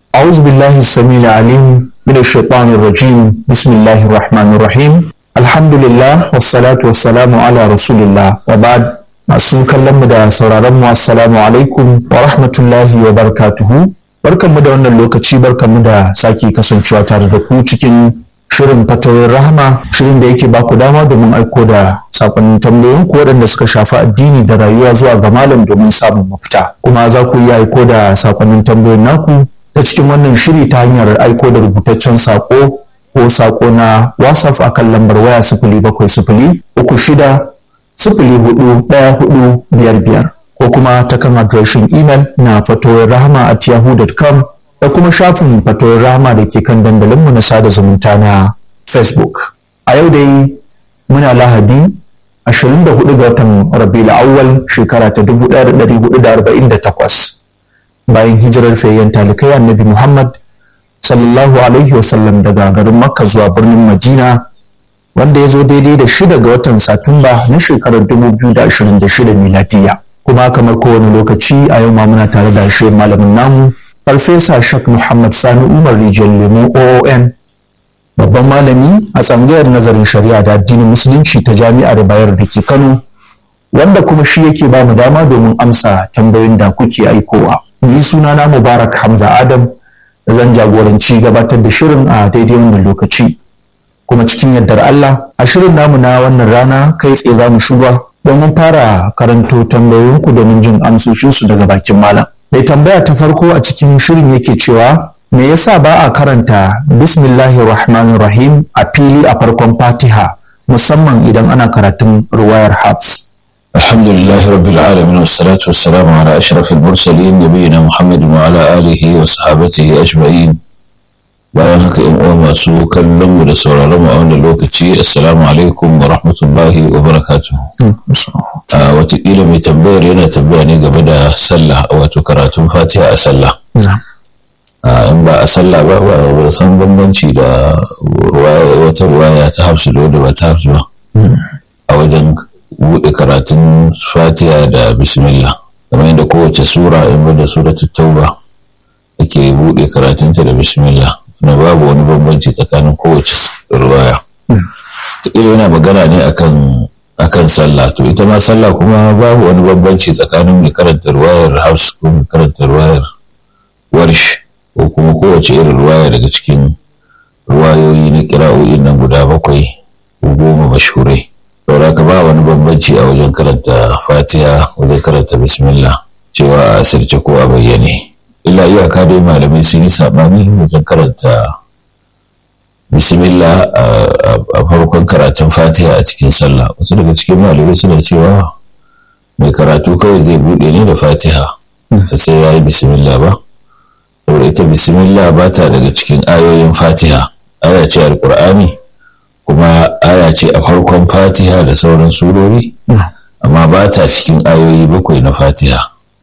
أعوذ بالله السميع العليم من الشيطان الرجيم بسم الله الرحمن الرحيم الحمد لله والصلاة والسلام على رسول الله وبعد masu kallon mu da sauraron mu assalamu alaikum wa rahmatullahi wa barakatuhu barkanmu da wannan lokaci barkanmu da sake kasancewa tare da ku cikin shirin fatawoyin rahama shirin da yake baku dama domin aiko da sakonnin tambayoyin ku waɗanda suka shafi addini da rayuwa zuwa ga malam domin samun mafita kuma za ku iya aiko da sakonnin tambayoyin naku ta cikin wannan shiri ta hanyar aiko da rubutaccen sako ko sako na whatsapp akan lambar waya sifili bakwai sifili uku shida sifili hudu ɗaya hudu biyar biyar ko kuma ta kan adireshin imel na fatoyin rahama at yahoo.com da kuma shafin fatoyin rahama da ke kan dandalinmu na sada zumunta na facebook a yau dai muna lahadi 24 ga watan rabiul awwal shekara ta 1448 bayan hijirar fayyan talikai annabi muhammad sallallahu alaihi wasallam daga garin makka zuwa birnin madina wanda ya zo daidai da shida ga watan satumba na shekarar 2026 miladiya kuma kamar kowane lokaci a yau ma muna tare da shi malamin namu farfesa shak muhammad sani umar rijiyar lemo oon babban malami a tsangayar nazarin shari'a da addinin musulunci ta jami'ar bayar da ke kano wanda kuma shi yake ba mu dama domin amsa tambayoyin da kuke aikowa ni sunana mubarak hamza adam da zan jagoranci gabatar da shirin a daidai wannan lokaci kuma cikin yardar Allah a shirin namu na wannan rana kai tsaye za mu shiga domin fara karanto tambayoyinku domin jin amsoshinsu daga bakin malam. Mai tambaya ta farko a cikin shirin yake cewa me yasa ba a karanta bismillahir rahmanir rahim a fili a farkon fatiha musamman idan ana karatun ruwayar habs. الحمد لله رب العالمين والصلاة والسلام على أشرف المرسلين نبينا محمد وعلى آله وصحابته أجمعين bayan haka yan uwa masu kallon mu da sauraron mu a wannan lokaci assalamu alaikum wa rahmatullahi wa barakatuh a watakila mai tambayar yana tambaya ne game da sallah wato karatun fatiha a sallah in ba a sallah ba ba san bambanci da wata ruwaya ta hafsu da wadda ba ta hafsu ba a wajen buɗe karatun fatiha da bismillah kamar yadda kowace sura in da suratul tauba ake buɗe karatunta da bismillah na babu wani bambanci tsakanin kowace ruwaya taƙila yana magana ne akan akan sallah to ita ma sallah kuma babu wani bambanci tsakanin mai karanta ruwayar haus ko mai karanta ruwayar warsh ko kuma kowace irin ruwaya daga cikin ruwayoyi na kira'o'in nan guda bakwai ko goma mashhurai saboda ka ba wani bambanci a wajen karanta fatiha wajen karanta bismillah cewa a asirce ko a bayyane illa iyaka dai malamai sun yi saɓani wajen karanta bismillah a farkon karatun fatiha a cikin sallah wasu daga cikin malamai suna cewa mai karatu kawai zai buɗe ne da fatiha sai ya yi bismillah ba saboda ita bismillah ba ta daga cikin ayoyin fatiha aya ce alkur'ani kuma aya ce a farkon fatiha da sauran surori amma ba ta cikin ayoyi bakwai na fatiha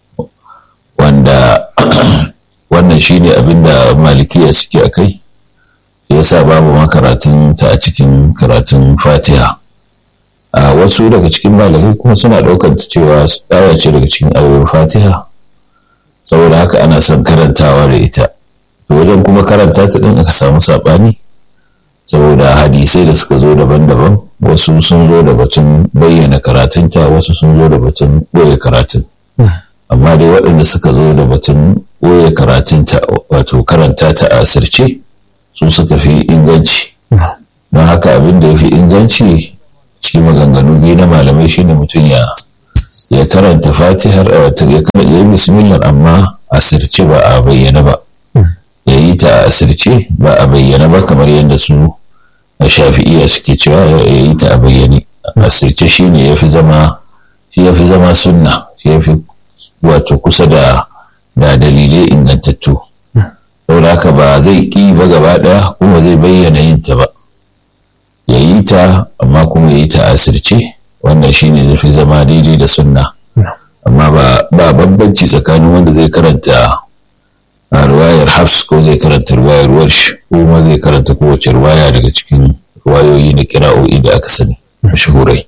wanda wannan shine abin da malikiya suke a kai ya sa babu makaratun ta a cikin karatun fatiha a wasu daga cikin malamai kuma suna ɗaukar ta cewa aya ce daga cikin ayoyin fatiha saboda haka ana son karantawa da ita wajen kuma karanta ta ɗin aka samu saɓani saboda hadisai da suka zo daban-daban wasu sun zo da batun bayyana karatunta wasu sun zo da batun ɓoye karatun amma dai waɗanda suka zo da batun ɓoye karatunta wato karanta ta a asirce su suka fi inganci don haka abin da ya fi inganci cikin maganganu biyu na malamai shine mutum ya ya karanta fatihar wato ya yi bismillah amma asirce ba a bayyana ba ya yi ta a asirce ba a bayyana ba kamar yadda su a shafi'iya suke cewa ya yi ta a bayyane asirce shine ya fi zama shi ya fi zama sunna shi ya fi wato kusa da da dalilai ingantattu saboda haka ba zai ƙi ba gaba ɗaya kuma zai bayyana yin ta ba ya yi ta amma kuma ya yi ta asirce wannan shine zai fi zama daidai da sunna amma ba bambanci tsakanin wanda zai karanta a ruwayar hafs ko zai karanta ruwayar warsh ko kuma zai karanta kowace ruwaya daga cikin ruwayoyi na kira'o'i da aka sani mashahurai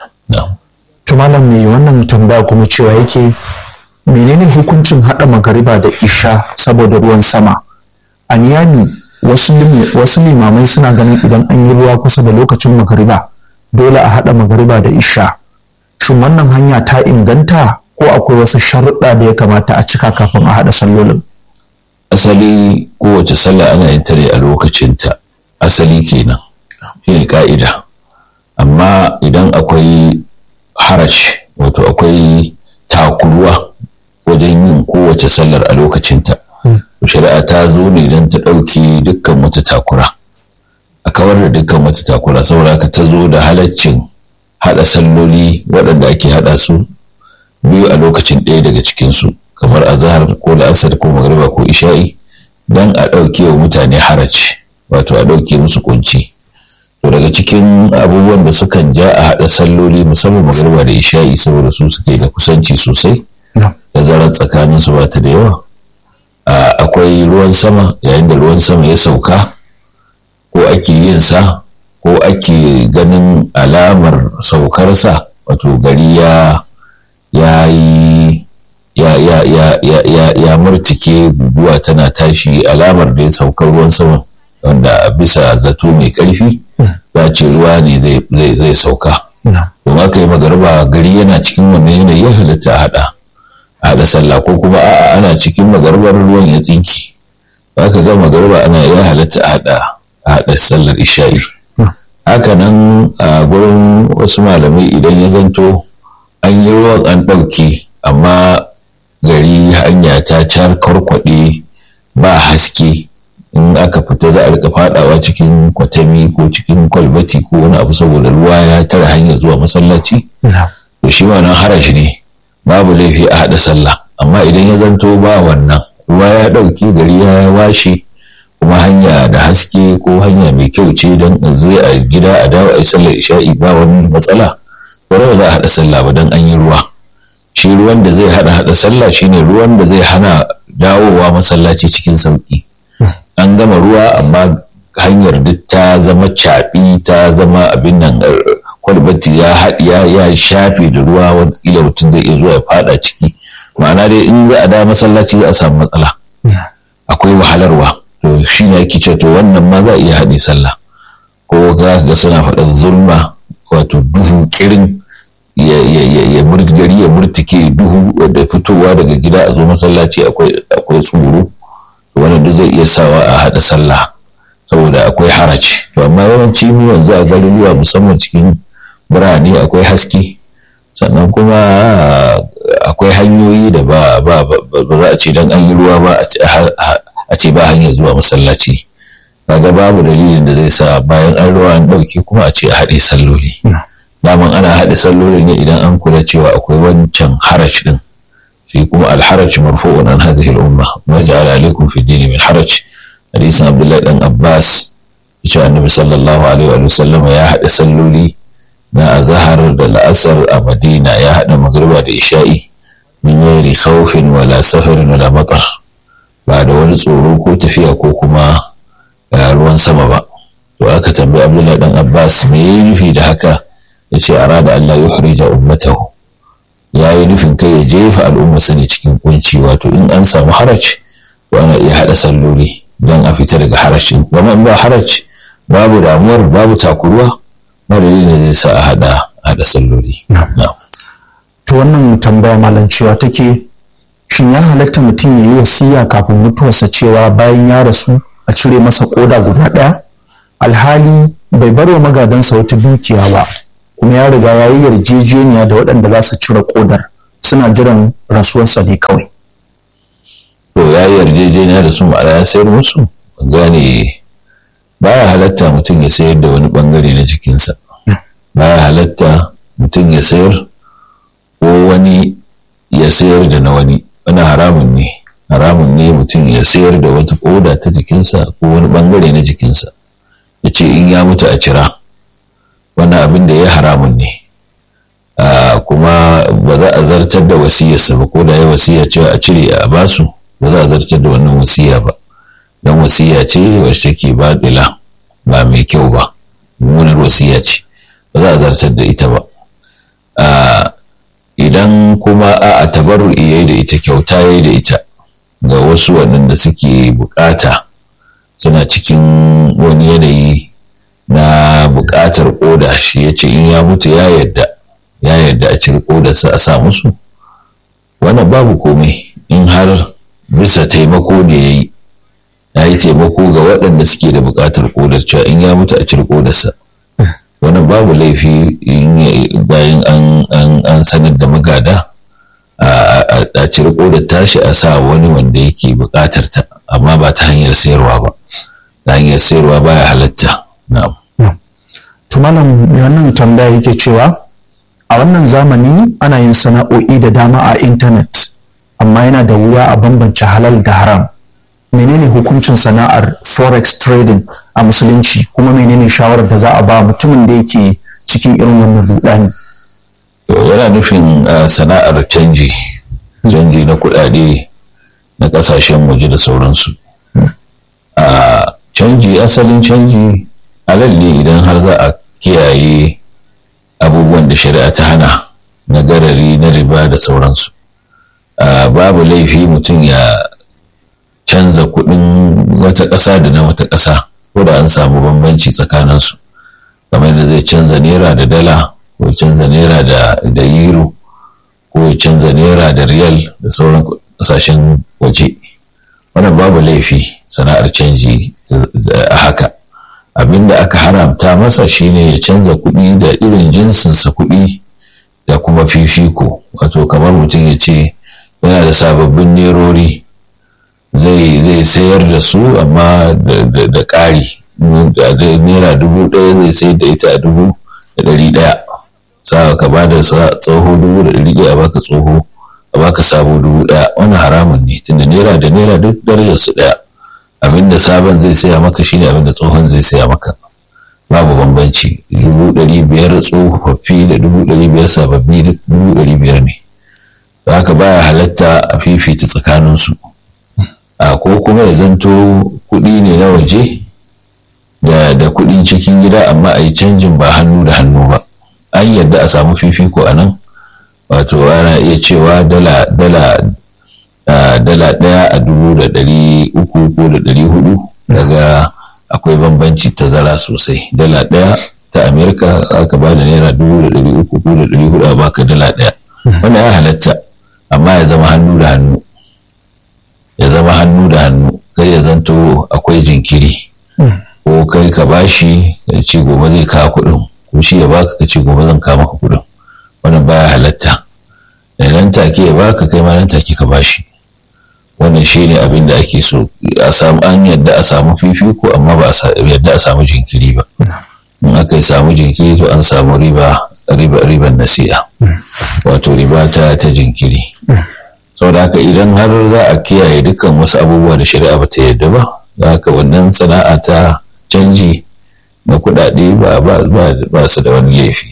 to malam mai wannan tambaya kuma cewa yake menene hukuncin haɗa magariba da isha saboda ruwan sama a niyami wasu limamai suna ganin idan an yi ruwa kusa da lokacin magariba dole a haɗa magariba da isha shin wannan hanya ta inganta ko akwai wasu sharuɗa da ya kamata a cika kafin a haɗa sallolin asali kowace sallah ana yin ta ne a lokacinta asali kenan shine ka'ida amma idan akwai harash wato akwai takuruwa wajen yin kowace sallar a lokacinta shari'a ta zo ne don ta ɗauki dukkan wata takura a kawar da dukkan wata takura saboda haka ta zo da halaccin haɗa salloli waɗanda ake haɗa su biyu a lokacin ɗaya daga cikinsu kamar azahar ko la'asar ko magariba ko isha'i don a ɗauke wa mutane haraci wato a ɗauke musu kunci to daga cikin abubuwan da sukan ja a haɗa salloli musamman magariba da isha'i saboda su suke da kusanci sosai da zarar tsakanin su ba ta da yawa akwai ruwan sama yayin da ruwan sama ya sauka ko ake yin sa ko ake ganin alamar saukarsa wato gari ya ya yi ya ya ya ya ya ya murtike guguwa tana tashi alamar da ya saukar ruwan sama wanda bisa zato mai karfi za ce ruwa ne zai zai sauka kuma kai magarba gari yana cikin wannan yanayi ya halatta a hada a hada sallah ko kuma a'a ana cikin magarbar ruwan ya tsinki za ka ga magarba ana ya halatta a hada a hada sallar isha'i haka nan a gurin wasu malamai idan ya zanto an yi ruwan an ɗauke amma gari hanya ta car karkwaɗe ba haske in aka fita za a rika fadawa cikin kwatami ko cikin kwalbati ko wani abu saboda ruwa ya tara hanyar zuwa masallaci to shi wannan harashi ne babu laifi a haɗa sallah amma idan ya zanto ba wannan ruwa ya ɗauke gari ya washe kuma hanya da haske ko hanya mai kyau ce don zai a gida a dawo a yi sallar isha'i ba wani matsala wani ba za a haɗa sallah ba don an yi ruwa shi ruwan da zai haɗa haɗa sallah shine ruwan da zai hana dawowa masallaci cikin sauƙi an gama ruwa amma hanyar duk ta zama caɓi ta zama abin nan kwalbati ya haɗiya ya shafe da ruwa wataƙila mutum zai iya zuwa ya faɗa ciki ma'ana dai in za a da masallaci za a samu matsala akwai wahalarwa to shi ne ake ce to wannan ma za a iya haɗe sallah ko ga suna faɗin zulma wato duhu kirin ya gari ya murtike duhu da fitowa daga gida a zo masallaci akwai tsoro wannan duk zai iya sawa a haɗa sallah saboda akwai haraci to amma yawanci mu yanzu a garuruwa musamman cikin birane akwai haske sannan kuma akwai hanyoyi da ba za a ce dan an yi ruwa ba a ce ba hanyar zuwa masallaci kaga babu dalilin da zai sa bayan an ruwa an ɗauke kuma a ce a haɗe salloli daman ana haɗe salloli ne idan an kula cewa akwai wancan harac din shi kuma alharaj marfu'un an hadhihi al-umma ma ja'ala alaykum fi dini min haraj hadisin abdullahi dan abbas yace annabi sallallahu alaihi wa sallam ya haɗa salloli na azhar da la'asar a madina ya haɗa magriba da isha'i min ghairi khawfin wala safarin wala matar ba da wani tsoro ko tafiya ko kuma ruwan sama ba to aka tambayi abdullahi dan abbas me ya nufi da haka ya ce arada allah ya harija ummatahu ya yi nufin kai ya jefa al'umma sani cikin kunci wato in an samu haraj to ana iya haɗa salloli don a fita daga harashin kuma in ba haraj babu damuwar babu takuruwa ba dalilin da zai sa a haɗa haɗa salloli to wannan tambaya malam cewa take shin ya halatta mutum ya yi wasiya kafin mutuwarsa cewa bayan ya rasu a cire masa koda guda ɗaya alhali bai bar wa magadansa wata dukiya ba kuma ya riga ya yi yarjejeniya da waɗanda za su cire kodar suna jiran rasuwarsa ne kawai to ya yi yarjejeniya da su ma'ana ya sayar musu gane baya halatta mutum ya sayar da wani bangare na jikinsa baya halatta mutum ya sayar ko wani ya sayar da na wani wani haramun ne haramun ne mutum ya sayar da wata koda ta jikinsa ko wani bangare na jikinsa ya ce in ya mutu a cira wani abin da ya haramun ne kuma ba za a zartar da wasiyarsa ba ko da ya wasiya ce a cire a basu ba za a zartar da wannan wasiya ba don wasiya ce wacce take baɗila ba mai kyau ba mummunar wasiya ce ba za a zartar da ita ba idan kuma a tabarru iya da ita kyauta ya da ita ga wasu waɗanda suke bukata suna cikin wani yanayi na buƙatar ƙoda shi ya ce in ya mutu ya yarda ya yarda a cire ƙodarsa a sa musu wannan babu komai in har bisa taimako da ya yi ya yi taimako ga waɗanda suke da buƙatar ƙodar cewa in ya mutu a cire ƙodarsa wannan babu laifi bayan an sanar da magada a cire ƙodar tashi a sa wani wanda yake buƙatar ta amma ba ta hanyar sayarwa ba ta hanyar sayarwa baya halatta na'am tumalan mai wannan tambaya yake cewa a wannan zamani ana yin sana'o'i da dama a intanet amma yana da wuya a bambance halal da haram menene hukuncin sana'ar forex trading a musulunci kuma menene shawarar da za a ba mutumin da yake cikin irin wannan rudani yana nufin sana'ar canji canji na kudade na kasashen waje da sauransu a canji asalin canji halal ne idan har za a kiyaye abubuwan da shari'a ta hana na garari na riba da sauransu babu laifi mutum ya canza kuɗin wata ƙasa da na wata ƙasa ko da an samu bambanci tsakaninsu kamar da zai canza naira da dala ko canza naira da euro ko ya canza naira da riyal da sauran ƙasashen waje wannan babu laifi sana'ar canji a haka abinda aka haramta masa shine ya canza kuɗi da irin jinsinsa kuɗi da kuma fifiko wato kamar mutum ya ce yana da sababbin nerori zai zai sayar da su amma da ƙari naira dubu ɗaya zai sayar da ita a dubu da ɗari ɗaya sa ka ba da tsoho dubu da ɗari ɗaya a baka tsoho a baka sabo dubu ɗaya wannan haramun ne tunda naira da naira duk darajar su ɗaya abinda sabon zai saya maka shine abinda tsohon zai saya maka babu bambanci dubu ɗari biyar tsofaffi da dubu ɗari biyar sababbi duk dubu ɗari biyar ne da haka baya halatta a fifita tsakaninsu a ko kuma ya zanto kuɗi ne na waje da da kuɗin cikin gida amma a yi canjin ba hannu da hannu ba an yadda a samu fifiko a nan wato ana iya cewa dala dala dala ɗaya a dubu da ɗari uku ko da ɗari hudu daga akwai bambanci tazara sosai dala ɗaya ta amerika aka ba da naira dubu da ɗari uku ko da ɗari hudu a baka dala ɗaya wanda ya halatta amma ya zama hannu da hannu ya zama hannu da hannu kai ya zanto akwai jinkiri ko kai ka bashi ya ce gobe zai kawo kuɗin ko shi ya baka ka ce gobe zan kawo maka kuɗin wannan baya halatta da nan take ya baka kai ma nan take ka bashi wannan shi ne abin da ake so a samu an yadda a samu fifiko amma ba a yadda a samu jinkiri ba in aka yi samu jinkiri to an samu riba riba riban nasi'a wato riba ta ta jinkiri saboda haka idan har za a kiyaye dukkan wasu abubuwa da shari'a ba ta yadda ba da haka wannan sana'a ta canji na kuɗaɗe ba su da wani laifi.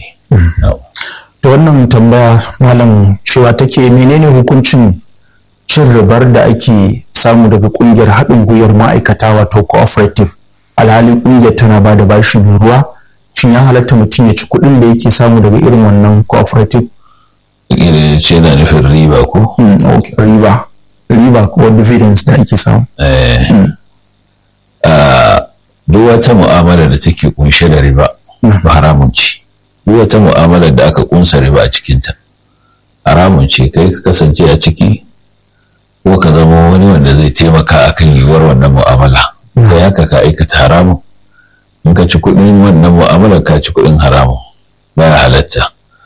Da wannan tambaya malam cewa take menene hukuncin cin ribar da ake samu daga kungiyar haɗin gwiwar ma'aikata wato cooperative alhali kungiyar tana ba da bashi mai ruwa shin ya halatta mutum ya ci kuɗin da yake samu daga irin wannan cooperative Irin ce na nufin riba ko? riba riba ko dividends da ake samu duk wata mu'amala da take kunshe da riba ba haramun ce duk wata mu'amala da aka kunsa riba a cikinta haramun ce kai ka kasance a ciki ko ka zama wani wanda zai taimaka akan yiwuwar wannan mu'amala kai haka ka aikata haramun in ka ci kuɗin wannan mu'amala ka ci kuɗin haramun baya halatta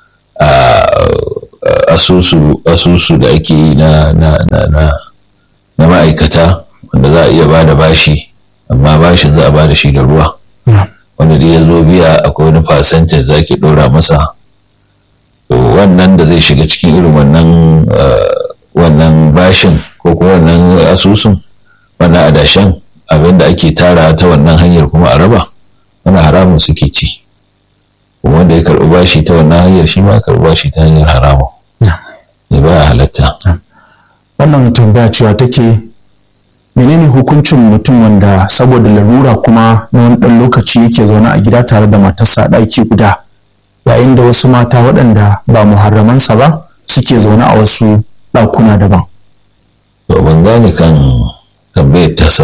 asusu asusu da ake yi na na na na na ma'aikata wanda za a iya ba da bashi amma bashin za a ba da shi da ruwa wanda da ya zo biya akwai wani fasantin za ki ɗora masa to wannan da zai shiga cikin irin wannan wannan bashin ko kuma wannan asusun wannan adashen abin da ake tara ta wannan hanyar kuma a raba wani haramun suke ci kuma wanda ya karɓi bashi ta wannan hanyar shi ma karɓi bashi ta hanyar haramun ne ba halatta wannan tambaya cewa take menene hukuncin mutum wanda saboda larura kuma na wani ɗan lokaci yake zaune a gida tare da matarsa a ɗaki guda yayin da wasu mata waɗanda ba muharramansa ba suke zaune a wasu ɗakuna daban. to ban gane kan tambayar tasa ba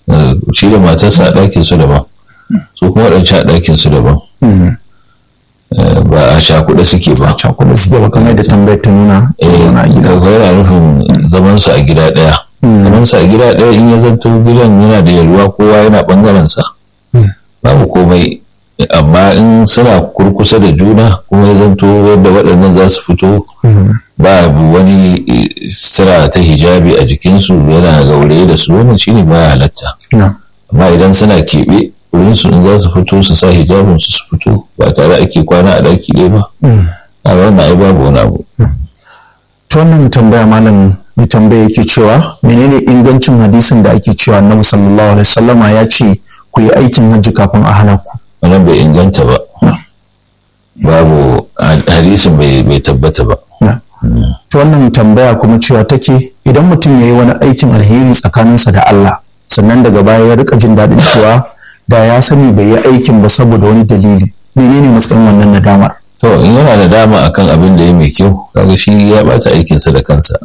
shi da matarsa a ɗakin su daban su kuma waɗancan a ɗakin su daban ba a cakuɗe suke ba cakuɗe suke ba kamar da tambayar ta nuna a gida yana nufin zaman su a gida ɗaya zaman su a gida ɗaya in ya zanto gidan yana da yalwa kowa yana ɓangaren sa babu komai amma in suna kurkusa da juna kuma ya zanto yadda waɗannan za su fito babu wani sira ta hijabi a jikinsu yana gaure da su wannan shine baya halatta amma idan suna keɓe wurin su in za su fito su sa hijabin su su fito ba tare ake kwana a daki ɗaya ba a wannan ai babu wani abu to wannan tambaya malam mai tambaya yake cewa menene ingancin hadisin da ake cewa annabi sallallahu alaihi wasallama ya ce ku yi aikin hajji kafin a hana ku wannan bai inganta ba babu hadisin bai tabbata ba ta wannan tambaya kuma cewa take idan mutum ya yi wani aikin alheri tsakaninsa da Allah sannan daga baya ya rika jin daɗin cewa da ya sani bai yi aikin ba saboda wani dalili menene matsayin wannan nadamar to in yana nadama akan abin da ya mai kyau kaga shi ya bata aikinsa da kansa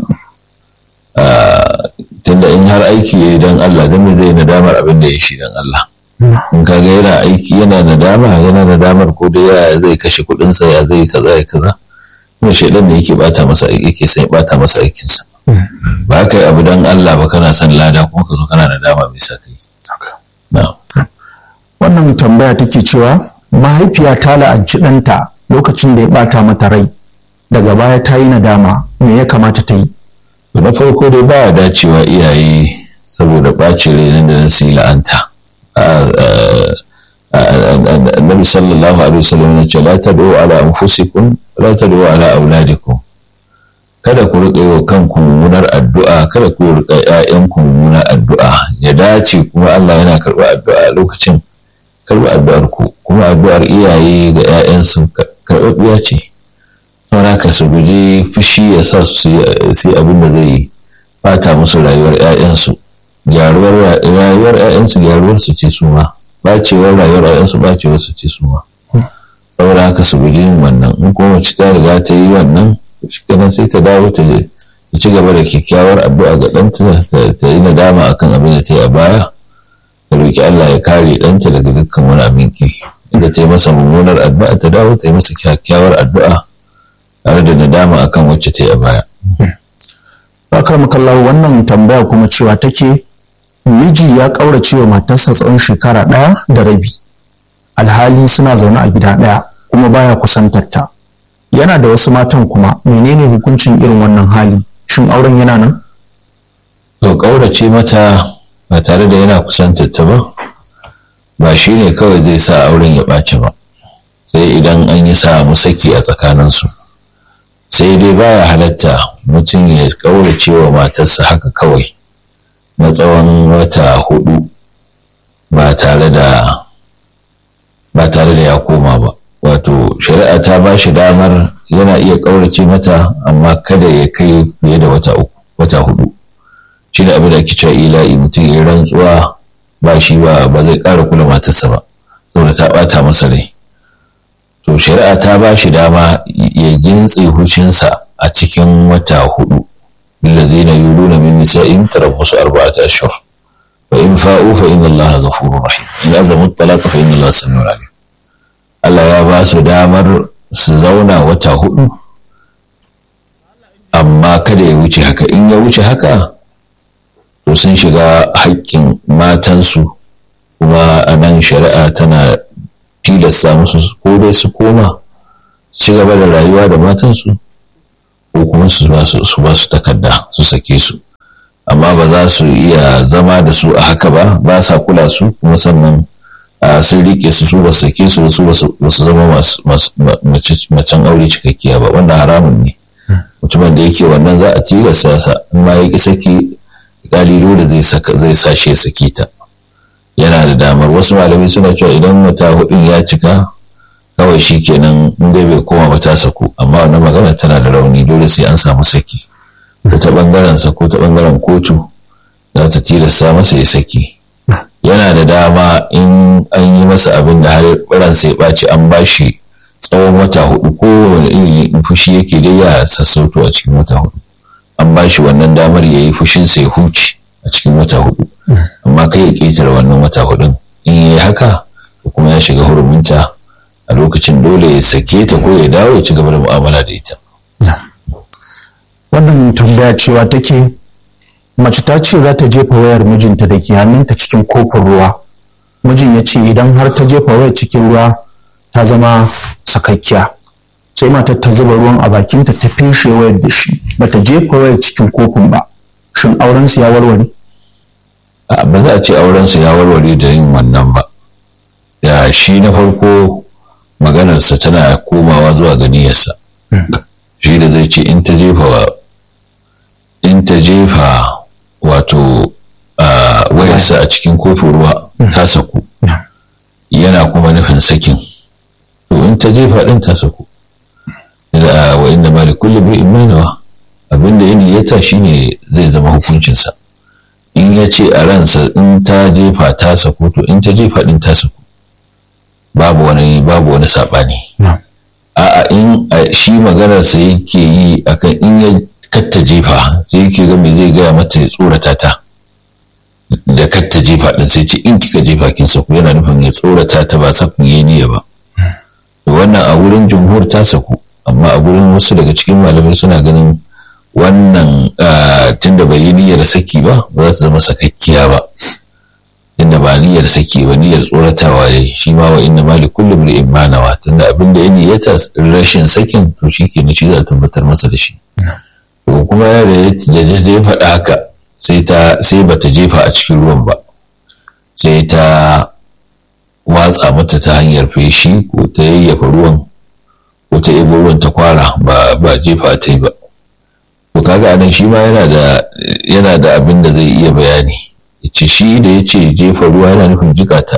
tunda in har aiki ya yi don Allah dan zai nadamar abin da ya shi don Allah in kaga yana aiki yana nadama yana nadamar ko da ya zai kashe kuɗinsa ya zai kaza ya kaza kuma shaidan ne yake bata masa yake sai bata masa aikinsa ba ka yi abu don Allah ba kana son lada kuma ka zo kana nadama mai sa kai wannan tambaya take cewa mahaifiya ta la'anci ɗanta lokacin da ya bata mata rai daga baya ta yi nadama me ya kamata ta yi na farko dai ba dacewa iyaye saboda ɓacin rai nan da nan su yi la'anta annabi sallallahu alaihi wasallam ya ce la tad'u ala anfusikum la tad'u ala auladikum kada ku riƙa wa kanku mummunar addu'a kada ku riƙa ƴaƴanku mummunar addu'a ya dace kuma Allah yana karɓar addu'a a lokacin karɓar addu'ar ku kuma addu'ar iyaye ga ƴaƴansu karɓaɓɓiya ce saboda haka su guji fushi ya sa su yi abin da zai fata musu rayuwar ƴaƴansu gyaruwar rayuwar ƴaƴansu gyaruwar su ce su ma bacewar rayuwar ƴaƴansu bacewar su ce su ma saboda haka su guji yin wannan in kuma mace ta riga ta yi wannan shikenan sai ta dawo ta ci gaba da kyakkyawar addu'a ga ɗanta ta yi nadama akan abin da ta yi a baya ta roƙi Allah ya kare ɗanta daga dukkan wani abin ki inda ta yi masa mummunar addu'a ta dawo ta yi masa kyakkyawar addu'a tare da nadama akan wacce ta yi a baya. Bakar makallahu wannan tambaya kuma cewa take miji ya ƙaurace wa matarsa tsawon shekara ɗaya da rabi alhali suna zaune a gida ɗaya kuma baya kusantar ta. yana da wasu matan kuma menene hukuncin irin wannan hali shin auren yana nan to ƙaurace mata ba tare da yana kusantar ta ba ba shi ne kawai zai sa auren ya ɓaci ba sai idan an yi samu saki a tsakaninsu sai dai baya halatta mutum ya ƙaurace wa matarsa haka kawai na tsawon wata hudu ba tare da ba tare da ya koma ba wato shari'a ta ba shi damar yana iya ƙaurace mata amma kada ya kai fiye da wata uku wata hudu shi da abin da ake cewa ila'i mutum ya rantsuwa ba shi ba ba zai ƙara kula matarsa ba saboda ta ɓata masa rai to shari'a ta ba shi dama ya gintse hucinsa a cikin wata hudu الذين يولون من نسائهم تربص أربعة أشهر فإن فاءوا فإن الله غفور رحيم إن أزموا الطلاق فإن الله سميع عليم Allah ya ba su damar su zauna wata hudu amma kada ya wuce haka in ya wuce haka to sun shiga haƙƙin matansu kuma a nan shari'a tana tilasta musu ko dai su koma su ci gaba da rayuwa da matansu ko kuma su ba su takarda su sake su amma ba za su iya zama da su a haka ba ba sa kula su kuma sannan sun rike su su ba su sake su su ba su zama macen aure cikakkiya ba wannan haramun ne mutumin da yake wannan za a tilasta sa in ma ya ki saki kalilu da zai sa shi ya saki ta yana da damar wasu malamai suna cewa idan wata hudun ya cika kawai shi kenan in dai bai koma ba ta saku amma wannan magana tana da rauni dole sai an samu saki ko ta bangaren sa ko ta bangaren kotu za ta tilasta masa ya saki yana da dama in an yi masa abin da har baransa ya ɓaci an ba shi tsawon wata hudu ko wani irin fushi yake dai ya sassauto a cikin wata hudu an ba shi wannan damar ya yi fushinsa ya huce a cikin wata hudu amma kai ya ƙetare wannan wata hudun in yi haka kuma ya shiga huruminta a lokacin dole ya sake ta ko ya dawo ya ci gaba da mu'amala da ita wannan tambaya cewa take mace ta ce za ta jefa wayar mijinta da ke hannunta cikin kofin ruwa mijin ya ce idan har ta jefa wayar cikin ruwa ta zama sakakkiya sai matar ta zuba ruwan a bakinta ta feshe wayar da shi ba ta jefa wayar cikin kofin ba shin auren su ya warware ba za a ce auren su ya warware da yin wannan ba ya shi na farko maganarsa tana komawa zuwa ga niyyarsa shi da zai ce in ta jefa in ta jefa wato wayarsa a cikin kofin ruwa ta saku yana kuma nufin sakin to in ta jefa din ta saku da wa inda mali kulli bi imanawa abinda ya niyyata shine zai zama hukuncinsa in ya ce a ransa in ta jefa ta saku to in ta jefa din ta saku babu wani babu wani sabani a'a in shi maganar sa yake yi akan in ya katta jefa sai yake ga me zai gaya mata ya tsorata ta da katta jefa din sai ce in kika jefa kin saku yana nufin ya tsorata ta ba sakun yayi niyya ba wannan a wurin jumhur ta saku amma a gurin wasu daga cikin malamai suna ganin wannan tunda bai yi niyyar saki ba ba za su zama sakakkiya ba tunda ba niyyar saki ba niyyar tsoratawa yayi shi ma wa inna mali kullum li imanawa tunda abin da ya niyyata rashin sakin to shi ke shi za a tabbatar masa da shi to kuma ya da ya faɗa haka sai ta sai bata jefa a cikin ruwan ba sai ta watsa mata ta hanyar feshi ko ta yayyafa ruwan ko ta ebo ruwan ta kwara ba ba jefa ta yi ba to kaga anan shi ma yana da yana da abin da zai iya bayani yace shi da yace jefa ruwa yana nufin jika ta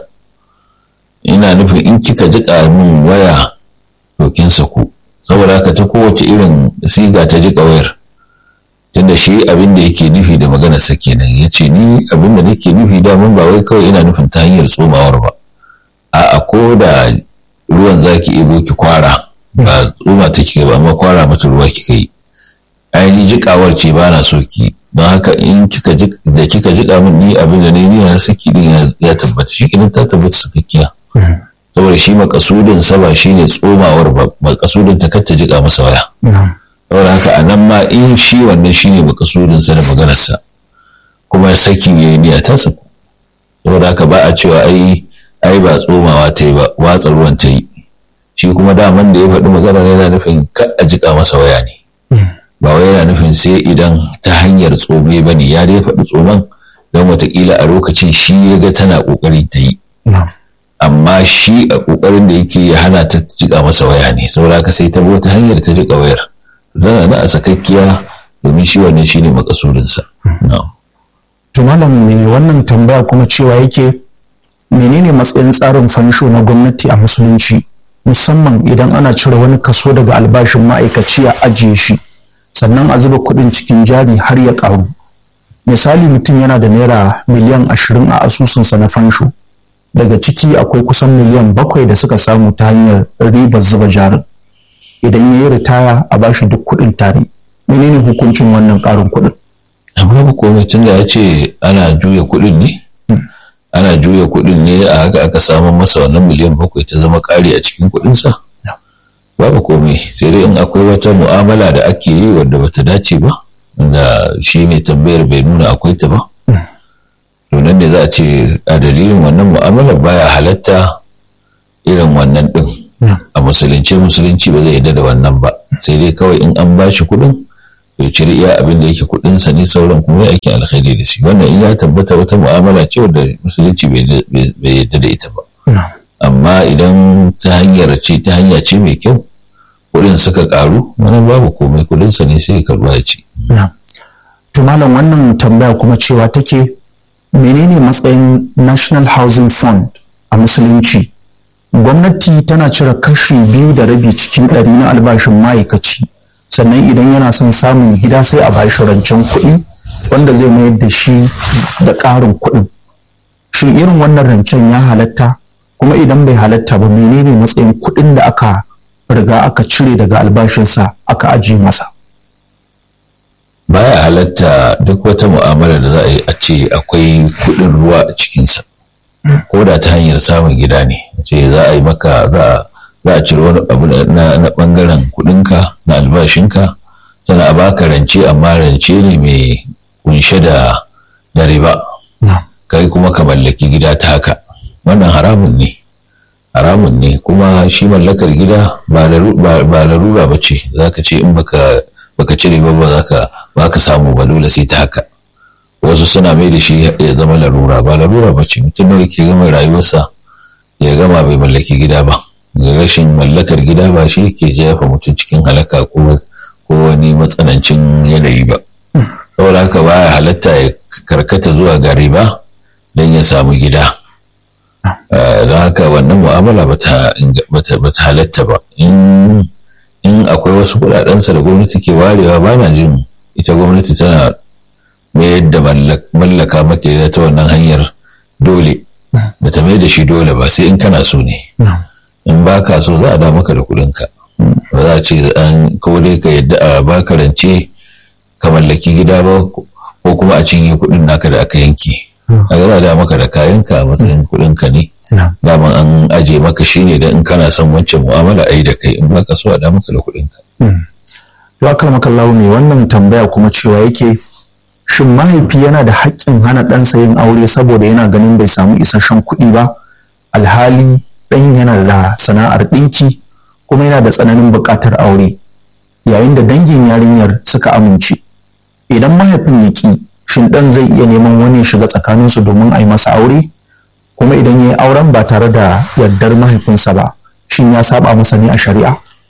ina nufin in kika jika min waya to kin saku saboda haka ta kowace irin siga ta jika wayar tunda shi abin da yake nufi da maganar sa kenan yace ni abin da nake nufi da mun ba wai kawai ina nufin ta hanyar tsomawar ba a'a ko da ruwan zaki ebo ki kwara ba tsoma take ba amma kwara mata ruwa kika yi ainihin jikawar ce ba na so ki don haka in kika da kika jika min ni abin da ne na saki din ya tabbata shi kenan ta tabbata sakakkiya saboda shi makasudin sa ba shine tsomawar ba makasudin ta kacce jika masa waya saboda haka a nan ma in shi wannan shine makasudin sa da maganar sa kuma sakin yayi niyya ta saku saboda haka ba a cewa ai ai ba tsomawa ta yi ba watsa ruwan ta yi shi kuma daman da ya faɗi magana yana nufin ka a jika masa waya ne ba wai yana nufin sai idan ta hanyar tsome ba ne ya dai faɗi tsoman don watakila a lokacin shi ya ga tana ƙoƙari ta yi amma shi a ƙoƙarin da yake ya hana ta jika masa waya ne saboda haka sai ta bi wata hanyar ta jika wayar tana na a sakakkiya domin shi wannan shine makasudinsa. to malam me wannan tambaya kuma cewa yake menene matsayin tsarin fansho na gwamnati a musulunci musamman idan ana cire wani kaso daga albashin ma'aikaci a ajiye shi sannan a zuba kuɗin cikin jari har ya ƙaru misali mutum yana da naira miliyan ashirin a asusunsa na fansho daga ciki akwai kusan miliyan bakwai da suka samu ta hanyar ribar zuba jarin idan ya yi ritaya a bashi duk kuɗin tare menene hukuncin wannan ƙarin kuɗin amma ba komai tun da ya ce ana juya kuɗin ne ana juya kuɗin ne a haka aka samu masa wannan miliyan bakwai ta zama ƙari a cikin kuɗinsa babu komai sai dai in akwai wata mu'amala da ake yi wadda bata dace ba wanda shi ne tambayar bai nuna akwai ta ba to nan ne za a ce a dalilin wannan mu'amalar baya halatta irin wannan ɗin a musulunci musulunci ba zai yarda da wannan ba sai dai kawai in an bashi kuɗin ya cire iya abin da yake kuɗinsa ne sauran kuma ya aikin alkhairi da shi wannan in ya tabbata wata mu'amala ce wadda musulunci bai yarda da ita ba amma idan ta hanyar ce ta hanya ce mai kyau kuɗin suka ƙaru wani babu komai kuɗinsa ne sai karɓa ya ci. to malam wannan tambaya kuma cewa take menene matsayin national housing fund a musulunci gwamnati tana cire kashi biyu da rabi cikin ɗari na albashin ma'aikaci sannan idan yana son samun gida sai a bashi rancen kuɗi wanda zai mayar da shi da ƙarin kuɗin shin irin wannan rancen ya halatta kuma idan bai halatta ba menene matsayin kuɗin da aka riga aka cire daga albashinsa aka ajiye masa baya halatta duk wata mu'amala da za a yi a ce akwai kuɗin ruwa a cikinsa ko da ta hanyar samun gida ne ce za a yi maka za a cire wani abu na ɓangaren kuɗinka na albashinka sannan a baka rance amma rance ne mai kunshe da riba kai kuma ka mallaki gida ta haka wannan haramun ne haramun ne kuma shi mallakar gida ba larura ba ce za ka ce in baka baka cire ba ba ka ba ka samu ba dole sai ta haka wasu suna mai da shi ya zama larura ba larura ba ce mutum da yake gama rayuwarsa ya gama bai mallaki gida ba rashin mallakar gida ba shi ke jefa mutum cikin halaka ko ko wani matsanancin yanayi ba saboda haka baya halatta ya karkata zuwa gari ba don ya samu gida don haka wannan mu'amala ba ta halatta ba in akwai wasu kudadensa da gwamnati ke warewa ba na jin ita gwamnati tana mayar da mallaka maka ta wannan hanyar dole ba ta mai da shi dole ba sai in kana so ne in ba ka so za a da maka da kudinka ba za a ce an kawai ka yadda a baka rance ka mallaki gida ba ko kuma a cinye kudin naka da aka yanke a za a da maka da kayanka a matsayin kudinka ne daman an aje maka shi ne da in kana son wancan mu'amala a yi da kai in baka so a da maka da kudinka. To akal makallahu ne wannan tambaya kuma cewa yake shin mahaifi yana da haƙƙin hana ɗansa yin aure saboda yana ganin bai samu isasshen kuɗi ba alhali ɗan yana da sana'ar ɗinki kuma yana da tsananin buƙatar aure yayin da dangin yarinyar suka amince idan mahaifin ya ƙi shin ɗan zai iya neman wani shiga tsakaninsu domin a yi masa aure kuma idan ya yi auren ba tare da yardar mahaifinsa ba shin ya saba masa ne a shari'a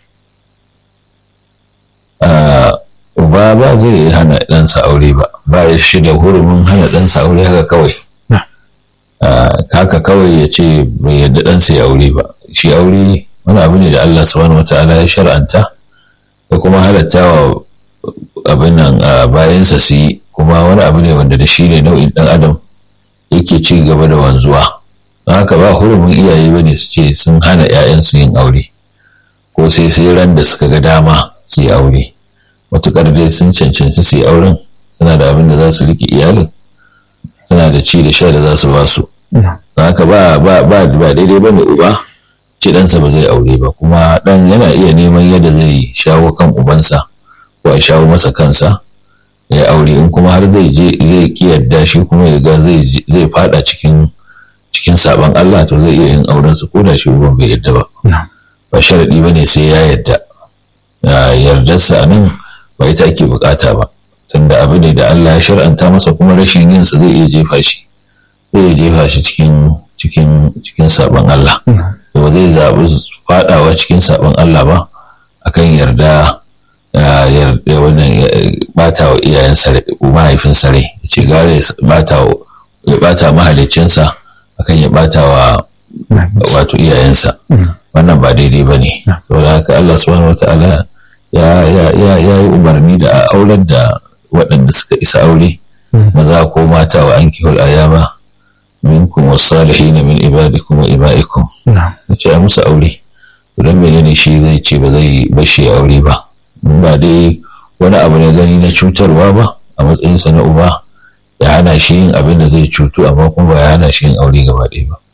uba ba zai hana ɗansa aure ba ba ya shi da hurumin hana ɗansa aure haka kawai haka kawai ya ce bai yarda ɗansa ya aure ba shi aure wani abu ne da Allah subhanahu wata'ala ya shar'anta da kuma halatta wa abin nan bayansa su yi kuma wani abu ne wanda da shi ne nau'in ɗan adam yake ci gaba da wanzuwa don haka ba hurumin iyaye ba ne su ce sun hana 'ya'yansu yin aure ko sai sai ran da suka ga dama su yi aure matuƙar dai sun cancanci su yi auren suna da abin da za su riƙe iyalin suna da ci da sha da za su ba su haka ba ba ba ba daidai ba ne uba ce ɗansa ba zai aure ba kuma ɗan yana iya neman yadda zai shawo kan ubansa ko a shawo masa kansa ya aure in kuma har zai je zai ki yadda shi kuma ya ga zai zai fada cikin cikin sabon Allah to zai iya yin auren su ko da shi uban bai yadda ba ba sharadi bane sai ya yadda yardarsa nan ba ita ake bukata ba tunda abu ne da Allah ya shar'anta masa kuma rashin yin sa zai iya jefa shi zai iya jefa shi cikin cikin cikin sabon Allah to zai zabi fadawa cikin sabon Allah ba akan yarda yarda wannan bata wa iyayen sare mahaifin sare ya ce gare ya bata mahalicinsa akan ya bata wa wato iyayensa wannan ba daidai ba ne saboda haka Allah subhanahu wataala ya yi umarni da a aurar da waɗanda suka isa aure maza ko mata wa an kihul ayama minkum wasalihin min ibadikum wa ibaikum ya ce a musu aure don menene shi zai ce ba zai bashi aure ba ba dai wani abu ne gani na cutarwa ba a matsayinsa na uba ya hana shi yin abin da zai cutu amma kuma ba ya hana shi yin aure gaba ɗaya ba.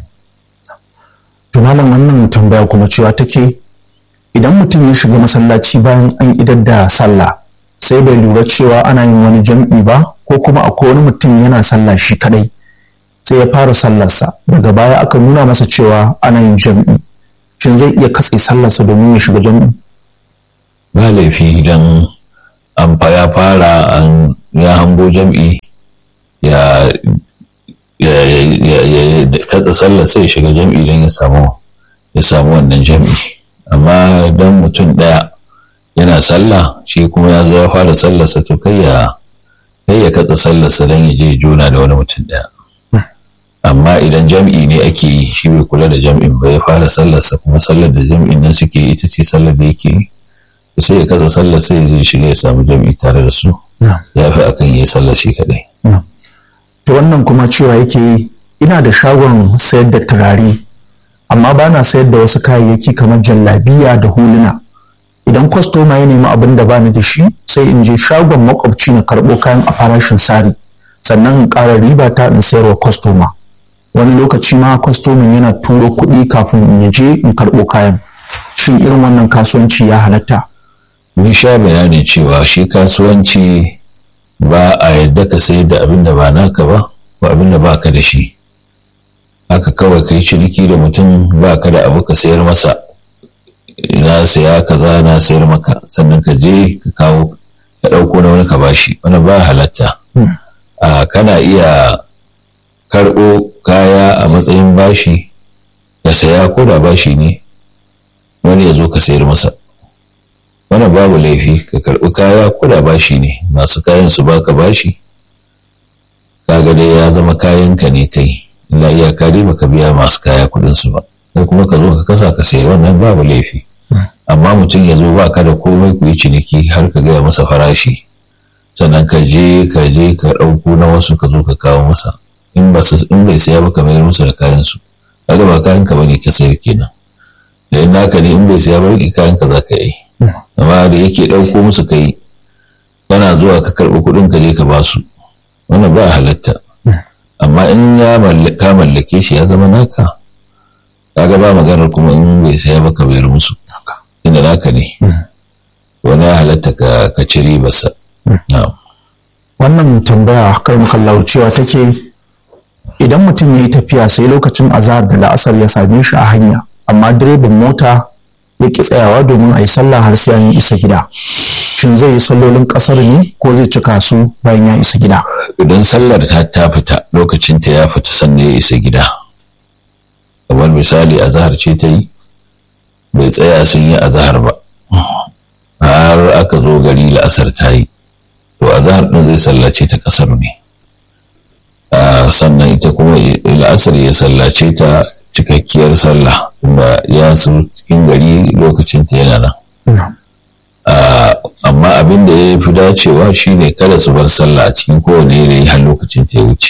Tunanin wannan tambaya kuma cewa take idan mutum ya shiga masallaci bayan an idar da sallah sai bai lura cewa ana yin wani jam'i ba ko kuma akwai wani mutum yana sallah shi kadai sai ya fara sallarsa daga baya aka nuna masa cewa ana yin jam'i shin zai iya katse sallarsa domin ya shiga jam'i ba laifi idan an ya fara an ya hango jam'i ya katsa sallar sai shiga jam'i don ya samu ya samu wannan jam'i amma don mutum ɗaya yana sallah shi kuma ya zo ya fara sallarsa to kai ya kai ya katsa sallarsa don ya je juna da wani mutum ɗaya amma idan jam'i ne ake yi shi bai kula da jam'in ba ya fara sallarsa kuma sallar da jam'in nan suke ita ce sallar da yake yi sai ya katsa sallar sai ya shiga ya samu jam'i tare da su ya fi akan yi sallar shi kaɗai. ta wannan kuma cewa yake ina da shagon sayar da turare amma ba na sayar da wasu kayayyaki kamar jallabiya da huluna idan kwastoma ya nemi abin da bani da shi sai in je shagon makwabci na karɓo kayan a farashin sari sannan in ƙara riba ta in sayarwa kwastoma wani lokaci ma kwastomin yana turo kuɗi kafin in je in karɓo kayan shin irin wannan kasuwanci ya halatta mun sha bayanin cewa shi kasuwanci ba a yadda ka sayar da abin da ba naka ba ko abin da ba ka da shi haka kawai kai ciniki da mutum ba ka da abu ka sayar masa na saya kaza na sayar maka sannan ka je ka kawo ka ɗauko na wani ka bashi wani ba halatta a kana iya karɓo kaya a matsayin bashi ka saya ko da bashi ne wani ya zo ka sayar masa wannan babu laifi ka karɓi kaya ko da bashi ne masu kayan su baka bashi kaga dai ya zama kayanka ne kai illa iyaka dai baka biya masu kaya kuɗin su ba kai kuma ka zo ka kasa ka sayi wannan babu laifi amma mutum ya zo baka da komai ku yi ciniki har ka gaya masa farashi sannan ka je ka je ka ɗauko na wasu ka zo ka kawo masa in ba in bai saya ba ka mayar musu da kayan su kaga ba kayan ka bane ka sayar kenan da in naka ne in bai saya ba rike kayan ka za ka yi amma da yake ɗauko musu kai kana zuwa ka karɓi kuɗin ka je ka ba su wannan ba halatta amma in ya ka mallake shi ya zama naka kaga ba maganar kuma in bai saya ba ka bayar musu inda naka ne wani ya halatta ka ci ribarsa wannan tambaya kar mukallar cewa take idan mutum ya yi tafiya sai lokacin azahar da la'asar ya same shi a hanya amma direban mota ya ki tsayawa domin a yi sallah har sai an isa gida shin zai yi sallolin kasar ne ko zai cika su bayan ya isa gida idan sallar ta ta fita lokacin ta ya fita sannan ya isa gida kamar misali azahar ce ta yi bai tsaya sun yi azahar ba har aka zo gari la'asar ta yi to azahar ɗin zai sallace ta ƙasar ne sannan ita kuma la'asar ya sallace ta cikakkiyar sallah tunda ya su cikin gari lokacin ta yana nan amma abin da ya fi dacewa shine kada su bar sallah a cikin kowane yanayi har lokacin ta ya wuce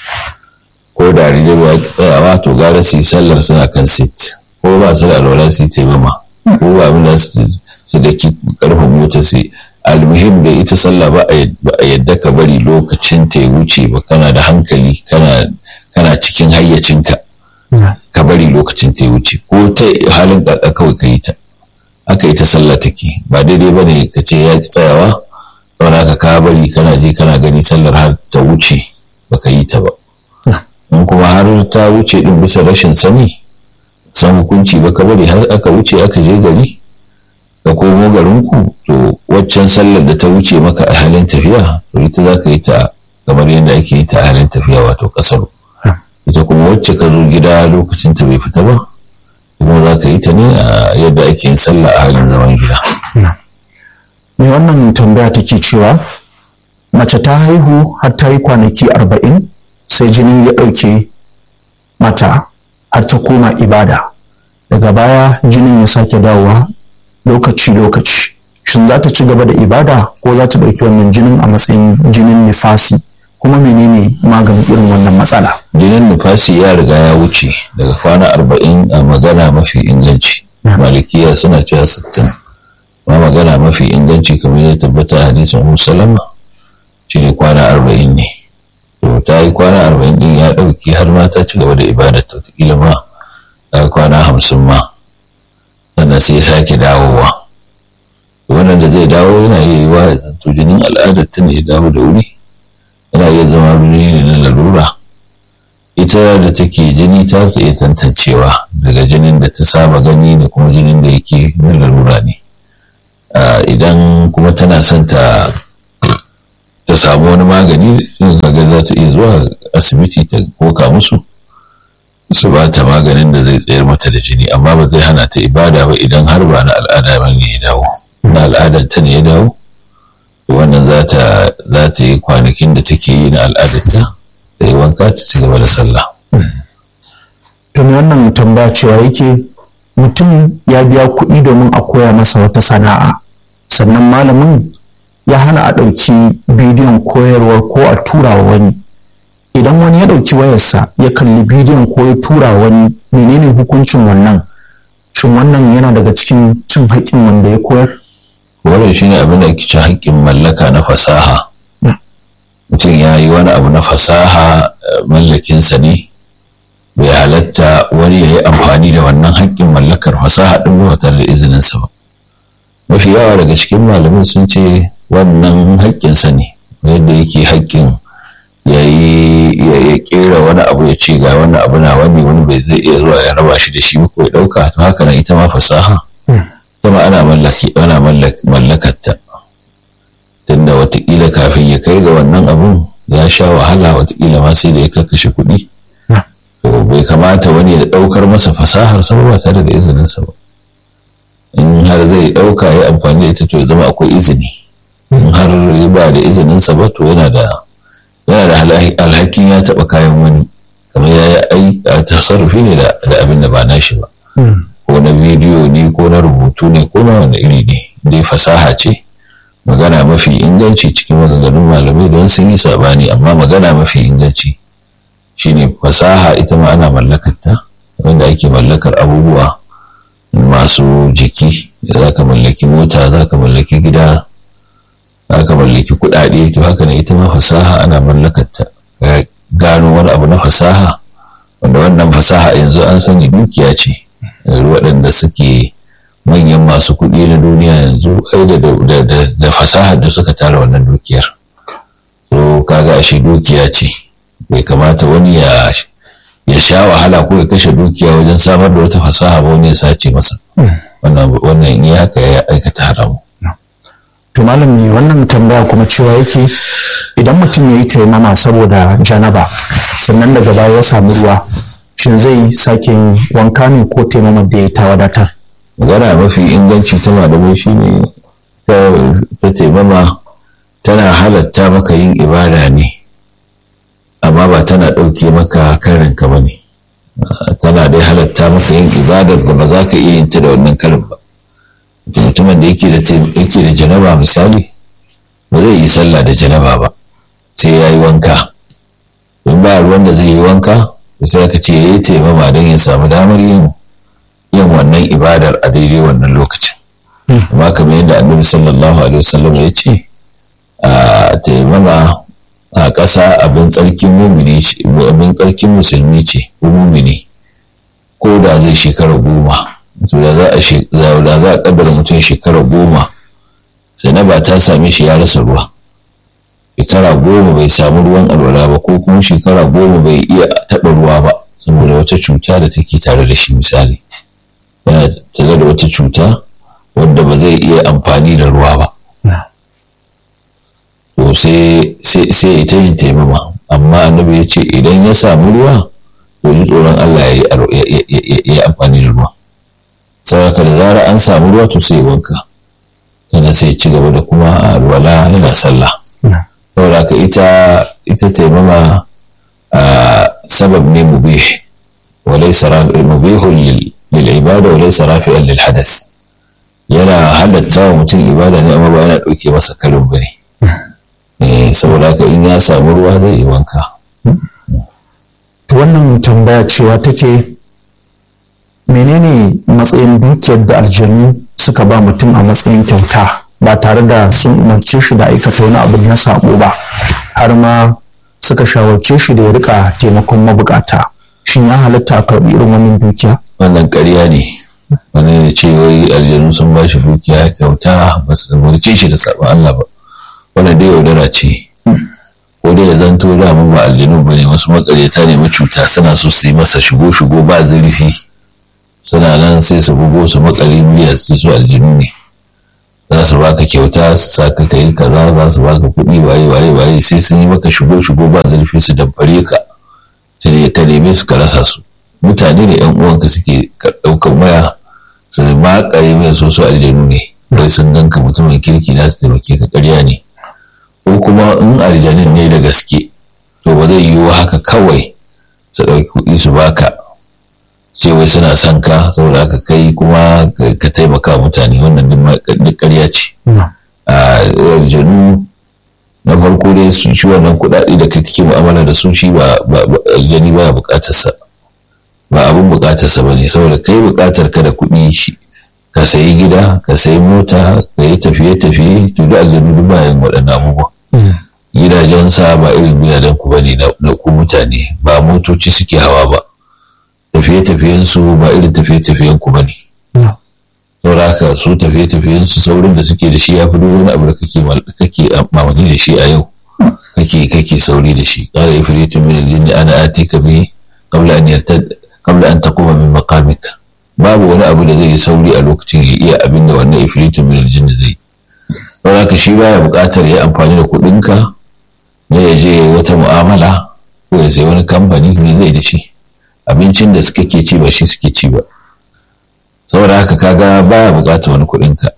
ko da rigewa ya tsayawa to gara su yi sallar suna kan sit ko ba su da alwala su yi taimama ko ba abin da su da karfin mota su almuhim da ita sallah ba a yadda ka bari lokacin ta ya wuce ba kana da hankali kana cikin hayyacinka ka bari lokacin ta ya wuce ko ta halin ƙaƙa kawai ka yi ta aka yi ta sallah take ba daidai ba ne ka ce ya ki tsayawa saboda ka ka bari kana je kana gani sallar har ta wuce ba ka yi ta ba in kuma har ta wuce din bisa rashin sani san hukunci ba ka bari har aka wuce aka je gari ka komo garinku to waccan sallar da ta wuce maka a halin tafiya to ita za ka yi ta kamar yadda ake yi ta a halin tafiya wato kasar ita kuma wacce ka zo gida lokacin ta bai fita ba kuma za ka yi ta ne a yadda ake yin sallah a halin zaman gida. me wannan tambaya take cewa mace ta haihu har ta yi kwanaki arba'in sai jinin ya ɗauke mata har ta koma ibada daga baya jinin ya sake dawowa lokaci-lokaci shin za ta ci gaba da ibada ko za ta ɗauki wannan jinin a matsayin jinin nifasi kuma menene maganin irin wannan matsala jinin nufasi ya riga ya wuce daga kwana arba'in a magana mafi inganci malikiya suna cewa sittin ma magana mafi inganci kamar ya tabbata a hadisin ummu salama shi ne kwana arba'in ne to ta yi kwana arba'in din ya ɗauki har ma ta ci gaba da ibada ta wataƙila ma ta kwana hamsin ma sannan sai sake dawowa wannan da zai dawo yana iya yi wa zanto jinin al'adar ta ne ya dawo da wuri yana iya zama jini ne na lalura ita da take jini ta tsaye tantancewa daga jinin da ta saba gani da kuma jinin da yake na lalura ne idan kuma tana son ta ta samu wani magani sun kaga za ta iya zuwa asibiti ta koka musu su ba ta maganin da zai tsayar mata da jini amma ba zai hana ta ibada ba idan har ba na al'ada ba ne ya dawo na al'adar ta ne ya dawo wannan za ta za ta yi kwanakin da take yi na al'adarta da yi wanka ta ci gaba da sallah. to wannan tambaya cewa yake mutum ya biya kuɗi domin a koya masa wata sana'a sannan malamin ya hana a ɗauki bidiyon koyarwar ko a tura wa wani idan wani ya ɗauki wayarsa ya kalli bidiyon ko ya tura wani menene hukuncin wannan shin wannan yana daga cikin cin haƙƙin wanda ya koyar wannan shine abin da ake cin haƙƙin mallaka na fasaha mutum ya yi wani abu na fasaha mallakinsa ne bai halatta wani ya yi amfani da wannan haƙƙin mallakar fasaha ɗin ba tare da izininsa ba mafi yawa daga cikin malamai sun ce wannan haƙƙinsa ne yadda yake haƙƙin ya yi ya ƙera wani abu ya ce ga wani abu na wani wani bai zai iya zuwa ya raba shi da shi ba ko ya ɗauka to haka nan ita ma fasaha ita ma ana mallakarta tunda watakila kafin ya kai ga wannan abun ya sha wahala watakila ma sai da ya karkashe kuɗi to bai kamata wani ya ɗaukar masa fasahar sa ba tare da izininsa ba in har zai ɗauka ya amfani da ita to ya zama akwai izini in har ya ba da izininsa ba to yana da yana da alhakin ya taɓa kayan wani kamar ya yi a tasarrufi ne da abin da ba nashi ba ko na bidiyo ne ko na rubutu ne ko na wani iri ne dai fasaha ce magana mafi inganci cikin maganganun malamai don sun yi sabani amma magana mafi inganci shine fasaha ita ma ana mallakarta wanda ake mallakar abubuwa masu jiki za ka mallaki mota za ka mallaki gida za ka mallaki kuɗaɗe to haka ne ita ma fasaha ana mallakarta gano wani abu na fasaha wanda wannan fasaha yanzu an sani dukiya ce waɗanda suke manyan masu kuɗi na duniya yanzu ai da fasahar da suka tara wannan dukiyar so kaga ashe dukiya ce bai kamata wani ya ya sha wahala ko ya kashe dukiya wajen samar da wata fasaha ba wani ya sace masa wannan in ya haka ya aikata haramu to malami wannan tambaya kuma cewa yake idan mutum ya yi taimama saboda janaba sannan daga baya ya samu ruwa shin zai sake wanka ne ko taimama da ya ta wadatar magana mafi inganci ta malamai shi ne ta taimama tana halatta maka yin ibada ne amma ba tana ɗauke maka karinka ba ne tana dai halatta maka yin ibadar da ba za ka iya yin ta da wannan karin ba mutumin da yake da janaba misali ba zai yi sallah da janaba ba sai ya yi wanka in ba ruwan da zai yi wanka sai aka ce ya yi taimama don ya samu damar yin yin wannan ibadar a daidai wannan lokacin amma kamar yadda annabi sallallahu alaihi wasallam ya ce a taimama a ƙasa abin tsarkin mumini abin tsarkin musulmi ce ko mumini ko da zai shekara goma to da za a da za a kaddara mutum shekara goma sai na ba ta same shi ya rasa ruwa shekara goma bai samu ruwan alwala ba ko kuma shekara goma bai iya taɓa ruwa ba saboda wata cuta da take tare da shi misali yana tare da wata cuta wanda ba zai iya amfani da ruwa ba to sai ya ta yin taimama amma annabi ya ce idan ya samu ruwa to ji tsoron Allah ya yi amfani da ruwa saboda da zara an samu ruwa to sai wanka sannan sai ci gaba da kuma alwala yana sallah saboda ka ita ita taimama sabab ne mubih وليس مبيح للعبادة وليس رافعا للحدث yana halatta wa mutum ibada ne amma ba yana ɗauke masa karin ba ne saboda haka in ya samu ruwa zai yi wanka wannan tambaya cewa take menene matsayin dukiyar da aljanu suka ba mutum a matsayin kyauta ba tare da sun umarce shi da aikata wani abu na sabo ba har ma suka shawarce shi da ya rika taimakon mabukata shin ya halatta a karɓi irin wannan dukiya wannan ƙarya ne wani ya ce wai aljanu sun ba shi dukiya kyauta ba su umarce shi da sabon Allah ba wannan dai yaudara ce ko dai ya zanto da mu ba aljanu ba ne wasu makareta ne macuta suna so su yi masa shigo shigo ba zurfi suna nan sai su bugo su makale biya su su aljinu ne za su baka kyauta su saka ka yi kaza za su baka kuɗi waye waye waye sai sun yi maka shigo shigo ba zurfi su dabbare ka sai ka neme su ka rasa su mutane da yan uwanka suke ɗaukar waya su makare mai so su aljanu ne kai sun ganka mutumin kirki na su taimake ka ƙarya ne ko kuma in aljanin ne da gaske to ba zai yiwu haka kawai su ɗauki kuɗi su baka sai wai suna son ka saboda haka kai kuma ka taimaka mutane wannan duk ƙarya ce a aljanu na farko dai su shi wannan kuɗaɗe da kake mu'amala da su shi ba aljani baya buƙatar sa ba abin bukatarsa ba ne saboda kai bukatar ka da kuɗi shi ka sayi gida ka sayi mota ka yi tafiye-tafiye to da aljanu duk bayan waɗannan abubuwa gidajensa ba irin gidajen ku bane na ku mutane ba motoci suke hawa ba tafiye-tafiyen su ba irin tafiye-tafiyen ku bane saboda haka su tafiye-tafiyen su saurin da suke da shi ya fi duk wani abu da kake kake mamaki da shi a yau kake kake sauri da shi qala ifritun min al-jinni ana atika bi qabla an yartad qabla an taquma min maqamika babu wani abu da zai yi sauri a lokacin ya iya abin da wannan ifritun min al-jinni zai don haka shi baya buƙatar ya amfani da kuɗinka ne ya je wata mu'amala ko ya sai wani kamfani ne zai da shi abincin da suka ke ci ba shi suke ci ba saboda haka kaga baya buƙatar wani kuɗinka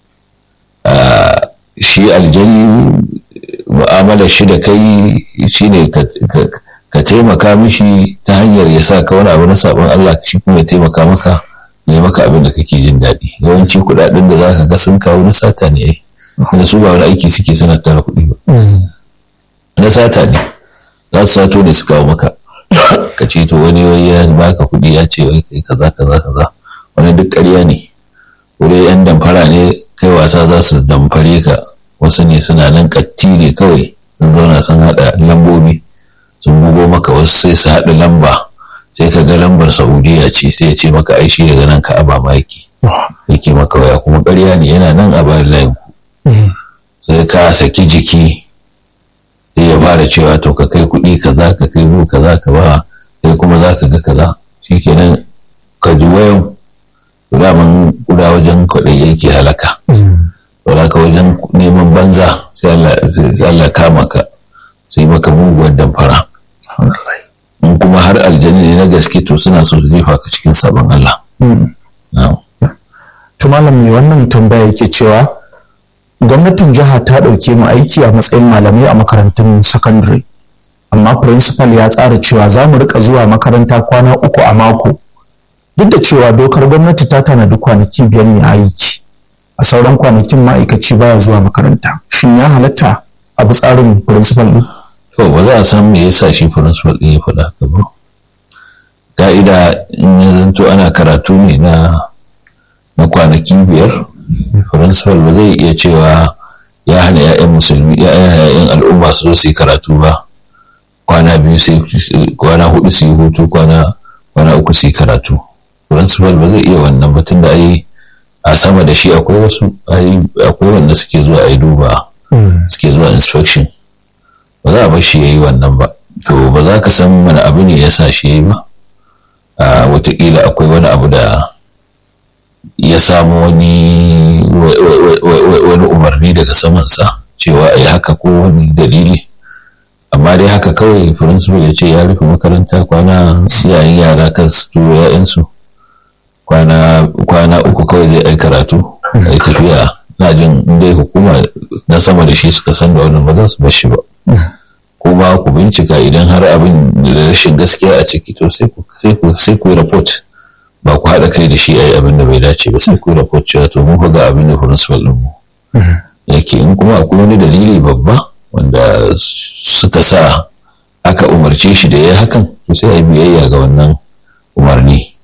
shi aljani mu'amalar shi da kai shine ka taimaka mishi ta hanyar ya sa ka wani abu na sabon Allah shi kuma ya taimaka maka ya maka abin da kake jin daɗi yawanci kuɗaɗen da zaka ga sun kawo na sata ne ai da su ba wani aiki suke suna tara kuɗi ba na sata ne za su sato ne su kawo maka ka ce to wani wai ya baka kuɗi ya ce wai kai kaza kaza kaza wani duk ƙarya ne wuri yan damfara ne kai wasa za su damfare ka wasu ne suna nan katti ne kawai sun zauna sun haɗa lambobi sun bugo maka wasu sai su haɗa lamba sai ka ga lambar saudiya ce sai ya ce maka aishi daga nan ka aba maki yake maka waya kuma ƙarya ne yana nan a bayan layin ku sai ka saki jiki sai ya fara cewa to ka kai kuɗi kaza ka kai mu kaza ka ba sai kuma za ka ga kaza shikenan ka ji wayan daman guda wajen kwaɗayi yake halaka saboda ka wajen neman banza sai Allah kama ka sai maka muguwar damfara in kuma har aljani ne na gaske to suna so su jefa ka cikin sabon Allah to malam mai wannan tambaya yake cewa gwamnatin jiha ta ɗauke mu aiki a matsayin malamai a makarantun sakandare amma principal ya tsara cewa za mu rika zuwa makaranta kwana uku a mako duk da cewa dokar gwamnati ta tanadi kwanaki biyar ne aiki a sauran kwanakin ma'aikaci baya zuwa makaranta shin ya halatta a bi tsarin principal ɗin? to ba za a san me yasa shi principal ɗin ya faɗa haka ba ka'ida in ya zanto ana karatu ne na na kwanaki biyar principal ba zai iya cewa ya hana 'ya'yan musulmi 'ya'yan al'umma su zo su yi karatu ba kwana biyu sai kwana hudu su yi hutu kwana kwana uku su yi karatu principal ba zai iya wannan ba tunda ai a sama da shi akwai wasu akwai wanda suke zuwa a yi duba suke zuwa inspection ba za a bar shi ya yi wannan ba to ba za ka san mana abu ne ya sa shi ya yi ba a watakila akwai wani abu da ya samu wani wani umarni daga samansa cewa a yi haka ko wani dalili amma dai haka kawai principal ya ce ya rufe makaranta kwana yayin yara kan su turo ya'yansu kwana uku kawai zai ai karatu a yi tafiya na jin dai hukuma na sama da shi suka san da wannan ba za su bashi ba kuma ku bincika idan har abin da rashin gaskiya a ciki to sai ku yi report ba ku haɗa kai da shi a yi abin da bai dace ba sai ku yi report cewa to mun ga abin da principal ɗin mu yake in kuma akwai wani dalili babba wanda suka sa aka umarce shi da ya hakan to sai a yi biyayya ga wannan umarni.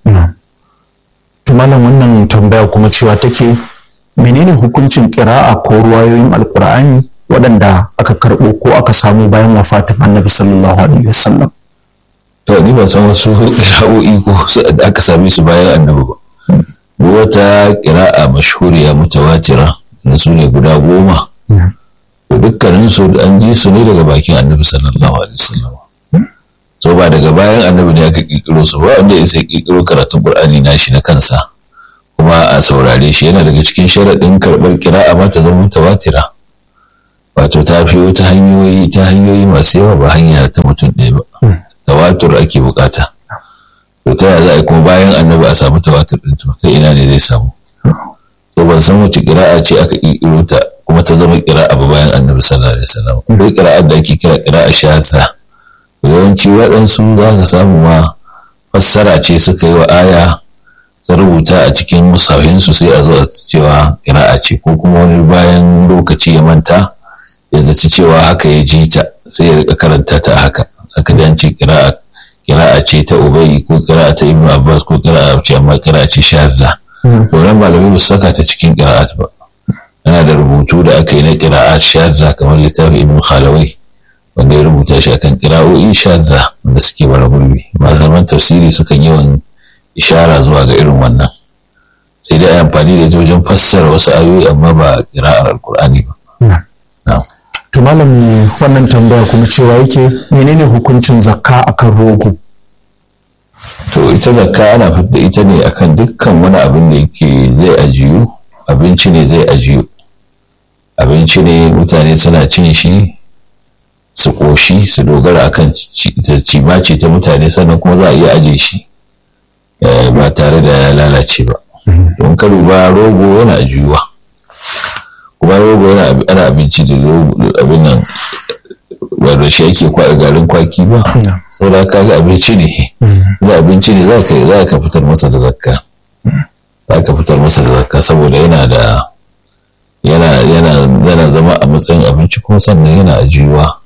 Tumalan wannan tambaya kuma cewa take menene hukuncin kira'a ko ruwayoyin alkur'ani waɗanda aka karɓo ko aka samu bayan wafatin annabi sallallahu alaihi wasallam. To ni ban san wasu kira'o'i ko da aka same su bayan annabi ba. Duk wata kira'a mashhuriya mutawatira da su ne guda goma. dukkanin su an ji su ne daga bakin annabi sallallahu alaihi wasallam so ba daga bayan annabi ne aka kikiro su ba wanda ya sai kikiro karatun qur'ani na shi na kansa kuma a saurare shi yana daga cikin sharaɗin karɓar kira'a ma ta zama mutawatira wato ta fi wata hanyoyi ta hanyoyi masu yawa ba hanya ta mutum ɗaya ba tawatur ake bukata to ta yaya za a yi kuma bayan annabi a samu tawatur ɗin to ta ina ne zai samu to ban san wace kira'a ce aka kikiro ta kuma ta zama kira'a ba bayan annabi sallallahu alaihi wasallam akwai kira'ar da ake kira kira'a shata yawanci waɗansu za ka samu ma fassara ce suka yi wa aya ta rubuta a cikin musafinsu sai a zo a cewa kira'a ce ko kuma wani bayan lokaci ya manta ya zaci cewa haka ya ji ta sai ya rika karanta ta haka haka da ce kira'a kira'a ce ce ta ubai ko kira'a ta ibnu abbas ko kira'a ce amma kira'a ce shazza to nan malamai ba su saka ta cikin kira'at ba ana da rubutu da aka yi na kira'at shazza kamar littafin ibnu khalawai wanda ya rubuta shi akan kira'o'i shazza wanda suke bara gurbi ba zaman tafsiri sukan yawan ishara zuwa ga irin wannan sai dai amfani da ita wajen fassara wasu ayoyi amma ba kira'ar alkur'ani ba to malami wannan tambaya kuma cewa yake menene hukuncin zakka akan rogo to ita zakka ana fitar ita ne akan dukkan wani abin da yake zai ajiyu abinci ne zai ajiyu abinci ne mutane suna cin shi su ƙoshi su dogara akan cimaci ta mutane sannan kuma za a iya aje shi ba tare da ya lalace ba don ka duba rogo yana ajiyuwa kuma rogo yana ana abinci da abin nan ba da shi ake kwaɗa garin kwaki ba sau da kaga abinci ne da abinci ne za ka fitar masa da zakka za ka fitar masa da zakka saboda yana da yana yana zama a matsayin abinci kuma sannan yana ajiyuwa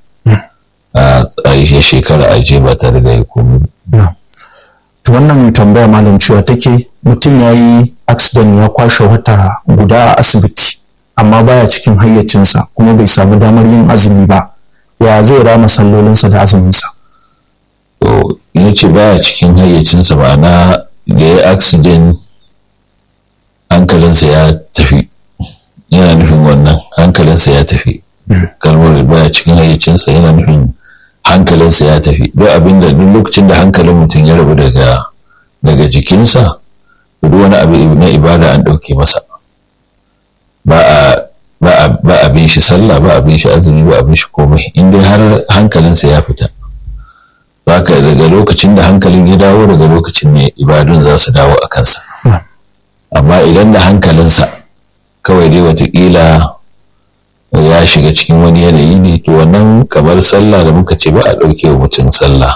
a yi shekara ajiye ba tare da ya komi to wannan tambaya malam cewa take mutum ya yi accident ya kwashe wata guda a asibiti amma baya cikin hayyacinsa kuma bai samu damar yin azumi ba ya zai rama sallolinsa da azuminsa to ya ce baya cikin hayyacinsa ma'ana da ya accident hankalinsa ya tafi yana nufin wannan hankalinsa ya tafi kalmar baya cikin hayyacinsa yana nufin hankalinsa ya tafi duk abin da duk lokacin da hankalin mutum ya rabu daga daga jikinsa duk wani abu na ibada an ɗauke masa ba a ba a bin shi sallah ba a bin shi azumi ba a bin shi komai in dai har hankalinsa ya fita zaka daga lokacin da hankalin ya dawo daga lokacin ne ibadun za su dawo a kansa amma idan da hankalinsa kawai dai watakila ya shiga cikin wani yanayi ne to wannan kamar sallah da muka ce ba a ɗauke wa mutum sallah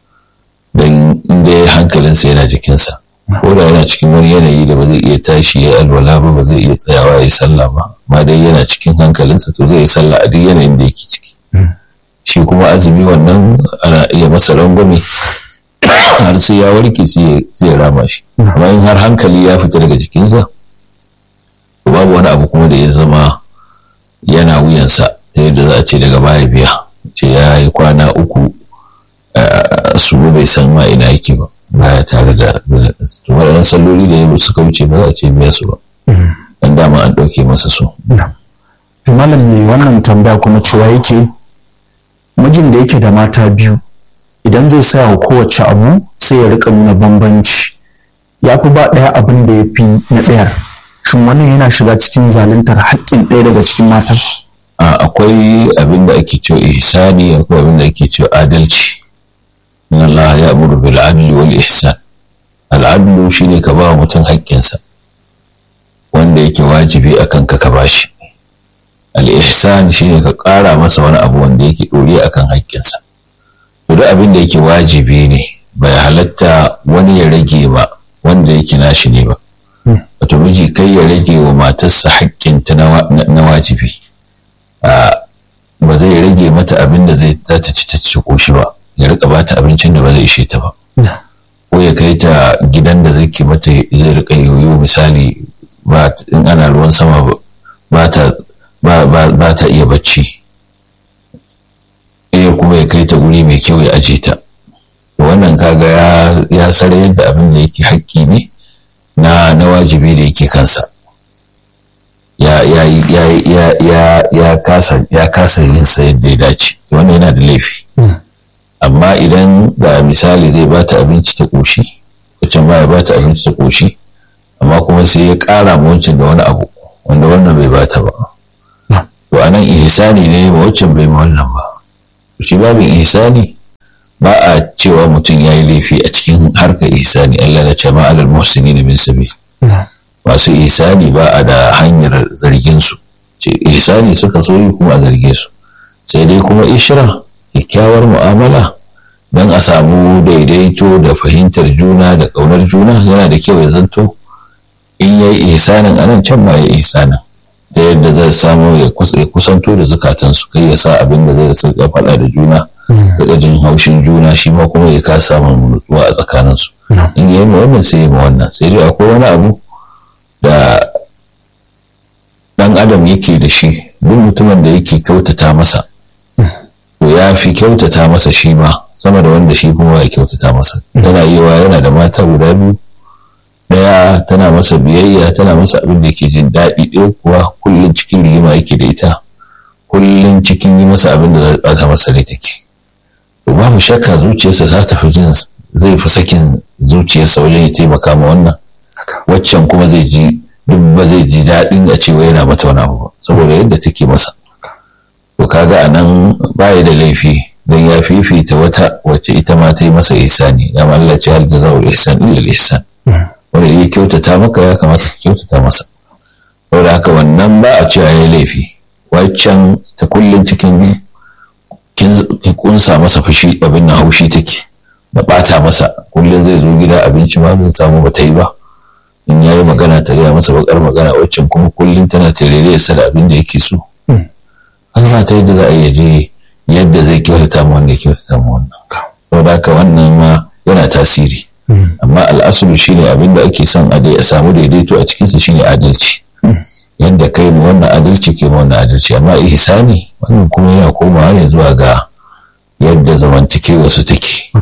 don inda hankalinsa yana jikinsa ko da yana cikin wani yanayi da ba zai iya tashi ya alwala ba ba zai iya tsayawa ya yi sallah ba ma dai yana cikin hankalinsa to zai yi sallah a duk yanayin da yake ciki shi kuma azumi wannan ana iya masa rangwame har sai ya warke sai ya rama shi amma in har hankali ya fita daga jikinsa to babu wani abu kuma da ya zama yana wuyansa ta yadda za a ce daga baya biya ce ya yi kwana uku su bai san ma ina yake ba baya tare da waɗannan salloli da yau suka wuce ba za a ce biya su ba dan dama an ɗauke masa su. to malam ne wannan tambaya kuma cewa yake mijin da yake da mata biyu idan zai saya wa kowace abu sai ya rika nuna bambanci ya fi ba ɗaya abin da ya fi na ɗayar shin wannan yana shiga cikin zaluntar haƙƙin ɗaya daga cikin matan akwai abin da ake cewa ihsani akwai abin da ake cewa adalci inna Allah ya amuru bil adli wal ihsan al adlu shine ka ba mutum haƙƙinsa wanda yake wajibi akan ka ka bashi al ihsan shine ka ƙara masa wani abu wanda yake ɗore akan haƙƙinsa to duk abin da yake wajibi ne bai halatta wani ya rage ba wanda yake nashi ne ba wato miji kai ya rage wa matarsa haƙƙinta na wajibi ba zai rage mata abin da zai za ta ci ta ci koshi ba ya rika ba ta abincin da ba zai ishe ta ba ko ya kai ta gidan da zai ke mata zai rika yoyo misali in ana ruwan sama ba ta ba ta iya bacci ɗaya kuma ya kai ta guri mai kyau ya aje ta wannan kaga ya sare yadda abin da yake haƙƙi ne na na wajibi da yake kansa ya ya ya ya ya ya kasa ya kasa yin sa yadda ya dace wannan yana da laifi amma idan da misali zai ba ta abinci ta koshi wacce ba ya ba ta abinci ta koshi amma kuma sai ya ƙara ma wancan da wani abu wanda wannan bai ba ta ba to anan ihsani ne ma wancan bai ma wannan ba shi babin ihsani ba a cewa mutum ya yi laifi a cikin harkar ihsani Allah na ce ma alal muhsinin min sabil masu ihsani ba a da hanyar zargin su ce ihsani suka so yi kuma a zarge su sai dai kuma ishra kyakkyawar mu'amala don a samu daidaito da fahimtar juna da ƙaunar juna yana da kyau ya zanto in yayi ihsanin anan can ma ya ihsanin da yadda zai samu ya kusanto da zukatansu kai ya sa abin da zai saka faɗa da juna daga jin haushin juna shi ma kuma ya kasa samun nutsuwa a tsakaninsu in yi ma wannan sai yi ma wannan sai dai akwai wani abu da dan adam yake da shi duk mutumin da yake kyautata masa to ya fi kyautata masa shi ma sama da wanda shi kuma ya kyautata masa tana yiwa yana da mata guda biyu daya tana masa biyayya tana masa abin da yake jin daɗi ɗaya kuwa kullum cikin rigima yake da ita kullum cikin yi masa abin da zai ɓata masa rai take to babu shakka zuciyarsa za ta fi jin zai fi sakin zuciyarsa wajen ya taimaka ma wannan waccan kuma zai ji duk ba zai ji daɗin a cewa yana mata wani abu ba saboda yadda take masa to kaga a nan baya da laifi don ya fifita wata wacce ita ma ta yi masa ihsani da Allah ce hal jazaa'ul ihsan illa ihsan wanda ya kyautata maka ya kamata ka kyautata masa saboda haka wannan ba a cewa ya laifi waccan ta kullum cikin kin kunsa masa fushi abin na haushi take da bata masa kullum zai zo gida abinci ma bai samu ba ta yi ba in ya yi magana ta gaya masa bakar magana waccan kuma kullum tana tarere sa da abin da yake so an ba ta yadda za a iya je yadda zai kyautata mu wanda ya kyautata mu wannan saboda haka wannan ma yana tasiri amma al'asulu shine abin da ake son a samu daidaito a cikinsa shine adalci yadda kai mu wannan adalci ke mu wannan adalci amma ihsani wannan kuma yana komawa ne zuwa ga yadda zamantakewa su take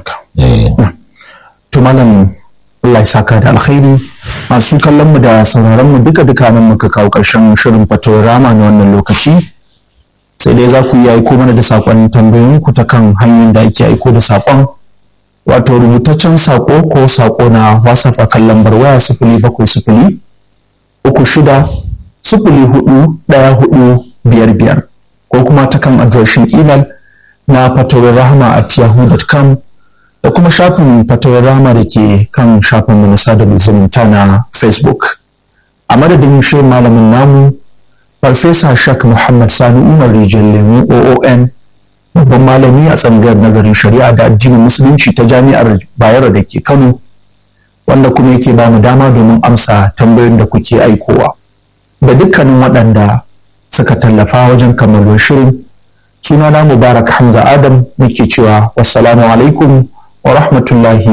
to malam Allah ya saka da alkhairi masu kallon mu da sauraron mu duka duka nan muka kawo karshen shirin fatawar rama na wannan lokaci sai dai za ku iya aiko mana da saƙon tambayoyin ku ta kan hanyar da ake aiko da saƙon wato rubutaccen saƙo ko saƙo na whatsapp a kan lambar waya sifili bakwai sifili uku shida sifili hudu ɗaya hudu biyar biyar ko kuma ta kan adireshin imel na fatawar rahama at yahoo.com da kuma shafin fatawar rahama da ke kan shafin na sada zumunta na facebook a madadin shi malamin namu farfesa shak muhammad sani umar rijal lemu oon babban malami a tsangar nazarin shari'a da addinin musulunci ta jami'ar bayero da ke kano wanda kuma yake ba mu dama domin amsa tambayoyin da kuke aikowa da dukkanin waɗanda suka tallafa wajen kammaluwar shirin sunana mubarak hamza adam muke cewa wassalamu alaikum wa rahmatullahi